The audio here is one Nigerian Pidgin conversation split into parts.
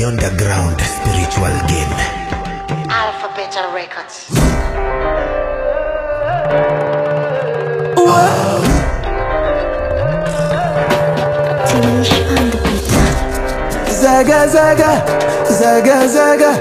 the underground spiritual game. Alphabet Records. Teenage on the beat. Zaga zaga, zaga zaga,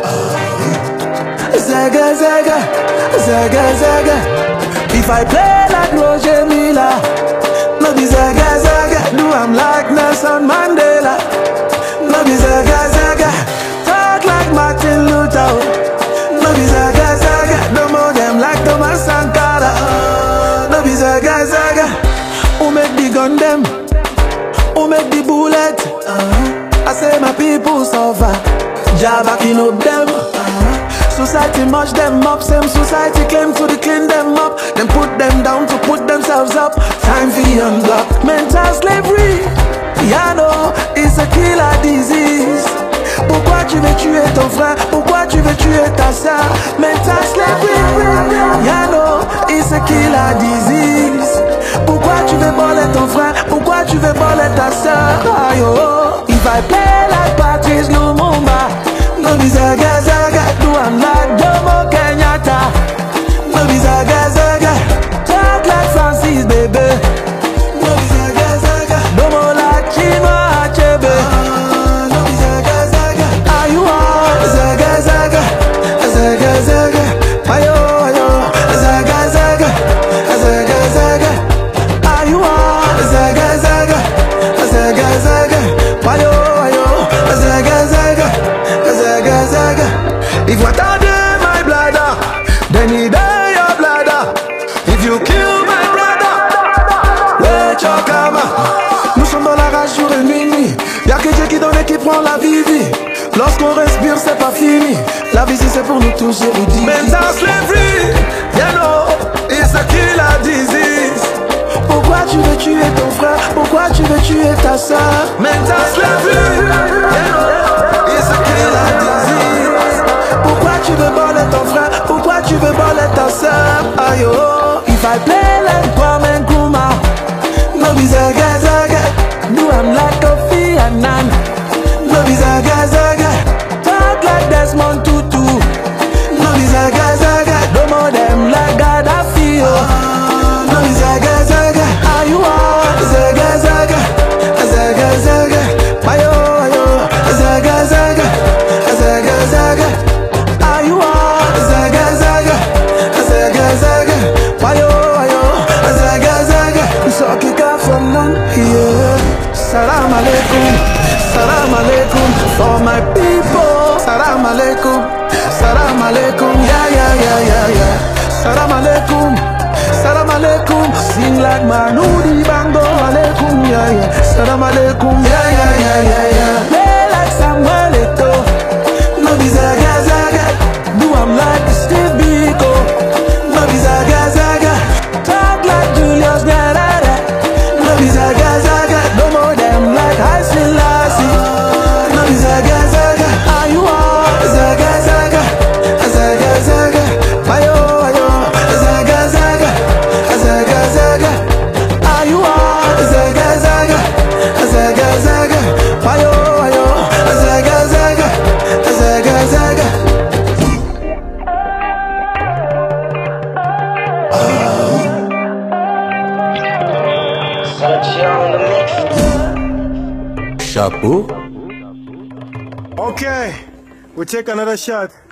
zaga zaga, zaga zaga. If I play like Roger Miller, no be zaga zaga. Do I'm like Nelson Mandela, no be zaga zaga. Talk like Martin Luther, oh. no be zaga zaga. No more them like Thomas Sankara, oh. no be zaga zaga. Who make the gun them? Who make the bullet? Uh-huh. I say my people suffer. Jah backing up them. Uh-huh. Society mush them up. Same society claim to the clean them up. Then put them down to put themselves up. Time for unblock. Mental slavery. Yeah, no, it's a killer disease. Pourquoi tu veux tuer ton frère? Pourquoi tu veux tuer ta soeur? Mental slavery. Yeah, no, it's a killer disease. Pourquoi tu veux voler ton frère? Pourquoi tu veux voler ta soeur? Aïe, oh. If I play like Patrice Lumumba, no be zaga zaga. Do I'm like Jomo Kenyatta, no be zaga zaga. Talk like Francis, baby. No be zaga zaga. No more like Chinua Achebe. No be zaga zaga. Are you on? Zaga zaga, zaga zaga. Ayo ayo, zaga zaga, zaga zaga. Are you on? Zaga zaga, zaga zaga. Ayo ayo, zaga zaga, zaga zaga. If water dey my bladder, then he dey your bladder. If you kill my brother, wait your karma. Nous sommes dans la rage jour et nuit. Y'a que Dieu qui donne et qui prend la vie. vie. Lorsqu'on respire, c'est pas fini. La vie, c'est pour nous tous érudits. Mental slavery, you know, it's a killer disease. Pourquoi tu veux tuer ton frère? Pourquoi tu veux tuer ta soeur? Mental slavery, you know, it's a killer disease. Pourquoi tu veux voler ton frère? Pourquoi tu veux voler ta soeur? Aïe oh, if I play like Kwame Nkrumah, no be zaga zaga. Do I'm like Kofi Annan, no be zaga zaga. Talk like Desmond Tutu, no be zaga zaga. No more them like Gaddafi, oh. no be zaga zaga. Are you on zaga zaga, zaga zaga? Ayo ayo, zaga zaga, zaga zaga. Are you on zaga zaga, zaga zaga? Ayo ayo, zaga zaga. So kick off from none, yeah. Salam alaikum, salam alaikum for my people. Salam alaikum, salam alaikum, yeah yeah yeah yeah yeah. Salam alaikum, salam alaikum. Sing like Manudi Bango alaikum, yeah yeah. Salam alaikum, yeah yeah yeah yeah yeah. Play like Samuel Eto'o. No be zaga zaga. Do I'm like Steve Biko. No be zaga zaga. Talk like Julius Nyerere. No be zaga zaga. No more them like I Selassie. No be zaga zaga. Are you on zaga zaga? Zaga zaga. Ayo ayo. Zaga zaga. Zaga zaga. Are you on zaga zaga? Zaga zaga. Ayo ayo. Zaga zaga. Zaga zaga. Chapeau. Okay, we take another shot.